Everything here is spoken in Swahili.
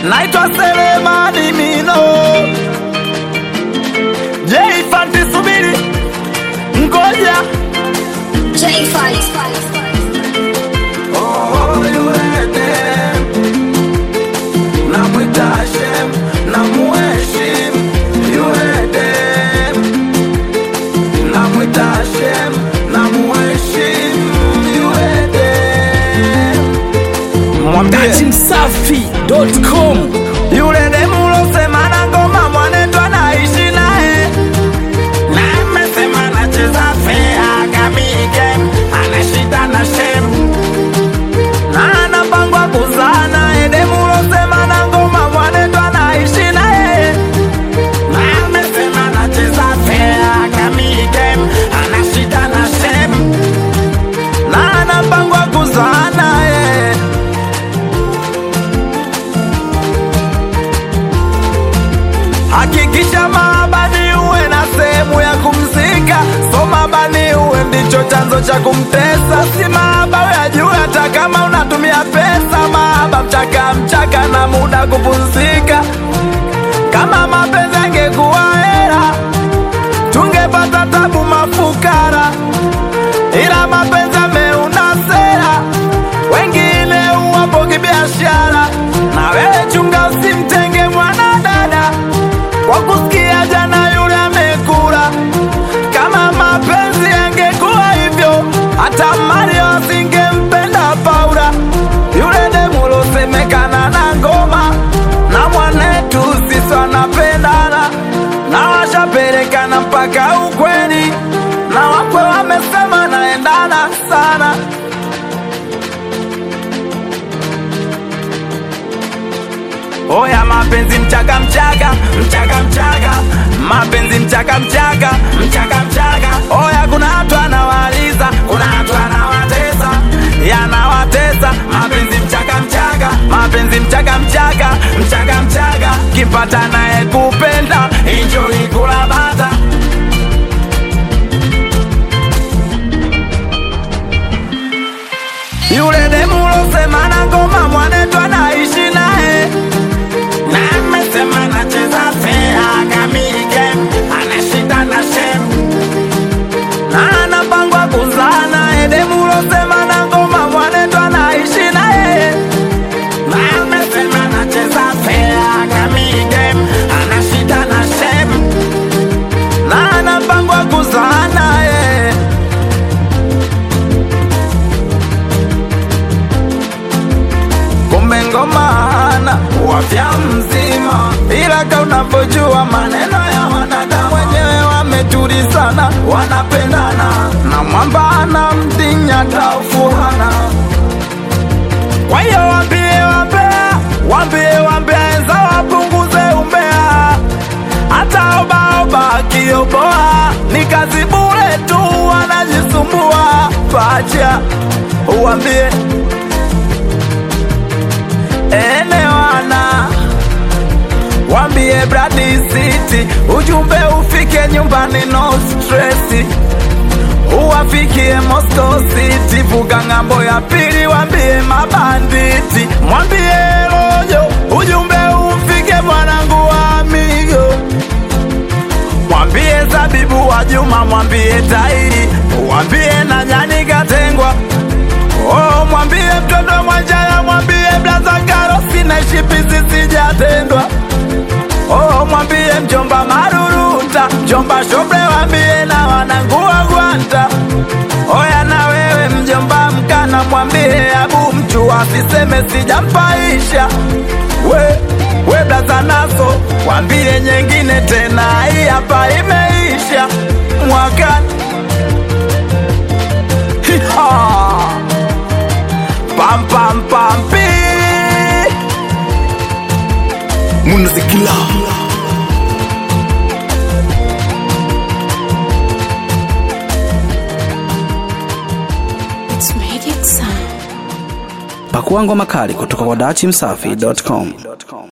naitwa Selemani Mino. Je, Fanti subiri, ngoja J5. Oh, yuende. Namwita Hashem, namuheshimu, yuende. Namwita Hashem, namuheshimu, yuende. Mwambie Msafi.com yule demu losema na ngoma mwanetu anaishi naye na amesema anacheza fea kamige ana shida na shem na anapangwa kuzaa naye demu losema na ngoma mwanetu anaishi naye na amesema anacheza fea kamige ana shida na shem na anapangwa kuzaa naye Hakikisha maabani uwe na sehemu ya kumzika, so maabani uwe ndicho chanzo cha kumtesa. Si maaba uyajue, hata kama unatumia pesa. Maaba mchaka mchaka na muda kupumzika. Kama mapenzi angekuwa hela, tungepata tabu mafukara, ila mapenzi ameuna sera, wengine uwapo kibiashara. Na wewe chunga, usimtenge mwanadada kwa kusikia jana yule amekula. Kama mapenzi yangekuwa hivyo, hata Mario asingempenda Paula. Yule demu losemekana na ngoma na mwanetu sisi wanapendana na washapelekana mpaka ukweni, na wakwe wamesema naendana sana. Oya mapenzi mchaka mchaka mchaka mchaka mapenzi mchaka mchaka mchaka mchaka Oya kuna watu anawaliza kuna watu anawatesa yanawatesa mapenzi mchaka mchaka mapenzi mchaka mchaka mchaka mchaka kimpata naye kupenda enjoy kula bata yule demu losema na ngoma mwanetu anaishi naye na amesema anacheza fea kamige ana shida na shem na anapangwa kuzaa naye demu losema na ngoma mwanetu anaishi naye na amesema anacheza fea kamige ana shida na shem na anapangwa kuzaa naye kumbe ngoma hana wafya mzima, ila ka unavyojua maneno ya wanadamu wenyewe wametulizana, wanapendana na mwamba ana mdinya taufuhana. Kwa hiyo wambie wambea, wambie wambea enza wapunguze umbea, hata obaoba akioboa ni kazi bure tu, wanajisumbua pacha, uwambie elewana wambie Brady City ujumbe ufike nyumbani no stress uwafikie Moscow City vuga ng'ambo ya pili wambie mabanditi mwambie Rojo ujumbe ufike mwanangu wa amigo mwambie Zabibu wa Juma mwambie Tairi mwambie na nyani katengwa Oh, mwambie mtoto Mwanjaya, mwambie blaza Karosi na shipisi sijatendwa. Oh, mwambie mjomba Maruruta, mjomba Shobre, wambie na wanangu wa Gwanta. Oya na wewe mjomba Mkana, mwambie Abu mchu asiseme sijampaisha. We, we blaza Naso, mwambie nyengine tena, hii hapa imeisha mwakani. Hiha! Pam pam pam pi. Munazikila It's Magic Sound. Pakua ngoma kali kutoka kwa dachimsafi.com.